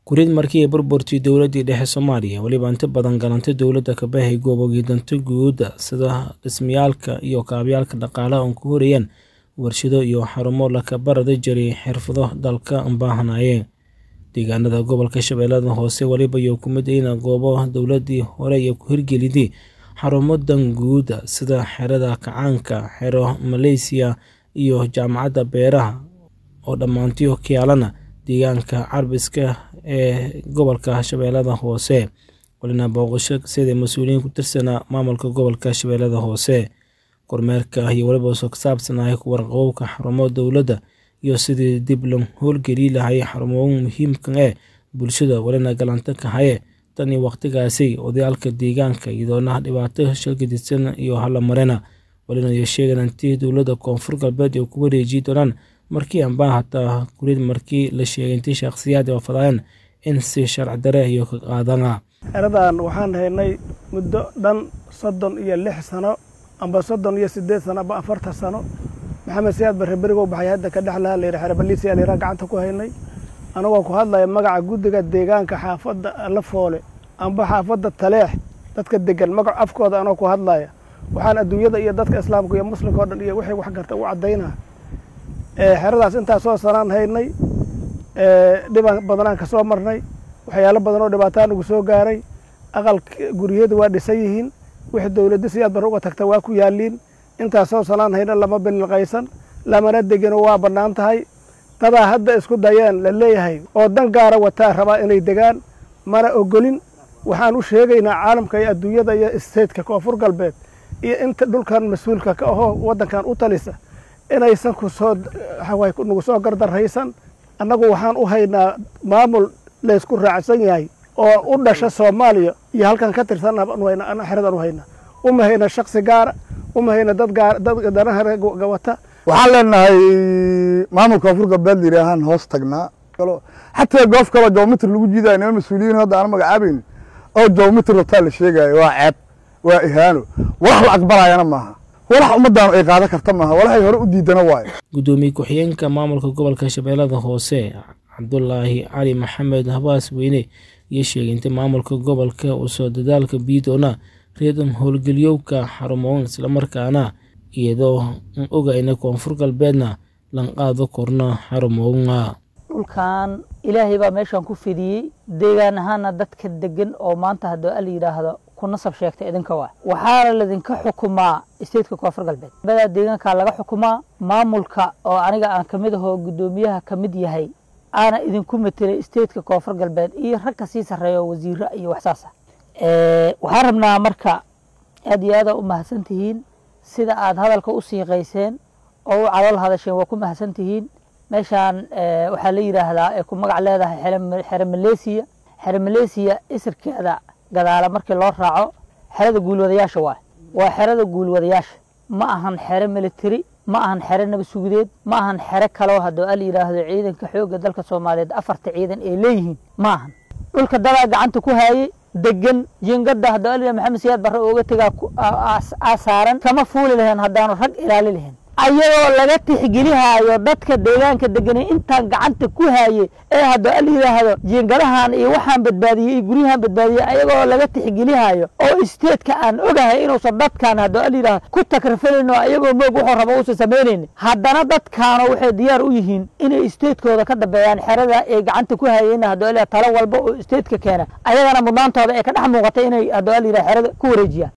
Kurid markii ay burburtay dowladdii dhexe Soomaaliya weliba inta badan galantay dowladda kabahay goobogii danta guud sida dhismayaalka iyo kaabayaasha dhaqaalaha oo ku horeeyeen warshado iyo xarumo la barada jiray xirfado dalka u baahnayeen deegaanada gobolka shabeellada hoose weliba iyo ku mid yihiin goobo dowladdii hore ay ku hirgelisay xarumo dan guud sida xerada kacaanka xero Malaysia iyo jaamacadda beeraha oo dhammaantii ka yaalana deegaanka carbiska ee gobolka shabeellada hoose walina booqasho sida mas-uuliyiin ku tirsanaa maamulka gobolka shabeellada hoose kormeerka iyo weliba soo saabsanaya ku warqabowka xarumo dowladda iyo sidii dib loo howlgeli lahay xarumo muhiimka ee bulshada walina galanta ka haye tan iyo waqtigaasi odayaalka deegaanka iyadoona dhibaato shalgadisan iyo halamarena walina iyo sheegan intii dowladda koonfur galbeed ay ku wareeji doonaan markii anbaa hataa kurid markii la sheegay intii shakhsiyaad ay wafadayeen in si sharci dare iyo ka qaadana xeradan waxaan haynay muddo dhan soddon iyo lix sano amba soddon iyo siddeed sano amba afartan sano maxamed siyaad barre berigow baxay hadda ka dhex lahaa layidhi xere baliisiya layidhaha gacanta ku haynay anagoo ku hadlaya magaca guddiga deegaanka xaafadda lafoole amba xaafadda taleex dadka degan magac afkooda anoo ku hadlaya waxaan adduunyada iyo dadka islaamka iyo muslimka o dhan iyo wixii wax garta u caddaynaa xeradaas intaas soo sanaan haynay dhibaan badanaan ka soo marnay waxyaalo badan oo dhibaataan ugu soo gaaray aqal guryada waa dhisan yihiin wixii dowladda siyaad barre uga tagta waa ku yaaliin intaas soo sanaan hayna lama bililqaysan lamana degino waa bannaan tahay dadaa hadda isku dayeen la leeyahay oo dan gaara wataa rabaa inay degaan mana ogolin waxaan u sheegaynaa caalamka iyo adduunyada iyo isteedka koonfur galbeed iyo inta dhulkan mas-uulka ka ahoo waddankan u talisa inaysan kusoo nagu soo gardarraysan annagu waxaan u haynaa maamul laysku raacsan yahay oo u dhasha soomaaliya iyo halkan ka tirsan xeradan u haynaa uma hayna shaksi gaara uma hayna dad dad danaha wata waxaan leenahay maamulka koonfur galbeed layidhaahaan hoos tagnaa xataa goof kaloo joomitr lagu jiidayo nima mas-uuliyiin hadda aan magacaabaynin oo joomitr wataa la sheegaayo waa ceeb waa ihaano walax la aqbalayana maaha walax ummaddaanu ay qaadan karta maaha walaxay hore u diidana waayo guddoomiye ku-xigeenka maamulka gobolka shabeellada hoose cabdulaahi cali maxamed habaas weyne iyo sheegay inta maamulka gobolka uu soo dadaalka biidoona reedan howlgeliyowka xarumoon islamarkaana iyadoo n ogayna koonfur galbeedna lan qaado korna xarumoonga dhulkan ilaahay baa meeshan ku fidiyey deegaan ahaana dadka degan oo maanta haddii ala yidhaahdo ku nasab sheegta idinka waa waxaana ladinka xukumaa isteedka koonfur galbeed badaa deegaankaa laga xukumaa maamulka oo aniga aan kamid ahoo guddoomiyaha ka mid yahay aana idinku matelay isteedka koonfur galbeed iyo rag ka sii sarreeya wasiiro iyo waxsaasa waxaan rabnaa marka aad iyo aada u mahadsan tihiin sida aad hadalka u siiqayseen oo u calool hadasheen waa ku mahadsan tihiin meeshaan waxaa la yidhaahdaa ay ku magac leedahay xere maleesiya xere maleesiya isirkeeda gadaala markii loo raaco xerada guulwadayaasha waay waa xerada guulwadayaasha ma ahan xere military ma ahan xere nabadsugudeed ma ahan xere kaloo haddoo ala yidhaahdo ciidanka xoogga dalka soomaaliyeed afarta ciidan ay leeyihiin ma ahan dhulka dadaa gacanta ku haayey degan jiingada haddoo ala maxamed siyaad barre ooga tegaa aasaaran kama fuuli lahayn haddaanu rag ilaali lahayn ayagoo laga tixgelihaayo dadka deegaanka deganay intaan gacanta ku haayey ee haddoo ala yidhaahdo jiingadahan iyo waxaan badbaadiyey iyo guryahan badbaadiyey ayagoo laga tixgelihaayo oo isteedka aan ogahay inuusan dadkan haddoo ala yidhahdo ku takrifalin oo ayagoo moog wuxuu rabo uusan samaynaynin haddana dadkaano waxay diyaar u yihiin inay isteedkooda ka dambeeyaan xerada ay gacanta ku haayeen haddoo ala talo walba oo isteedka keena ayagana mudnaantooda ee ka dhex muuqatay inay haddoo ala yidhahdo xerada ku wareejiyaan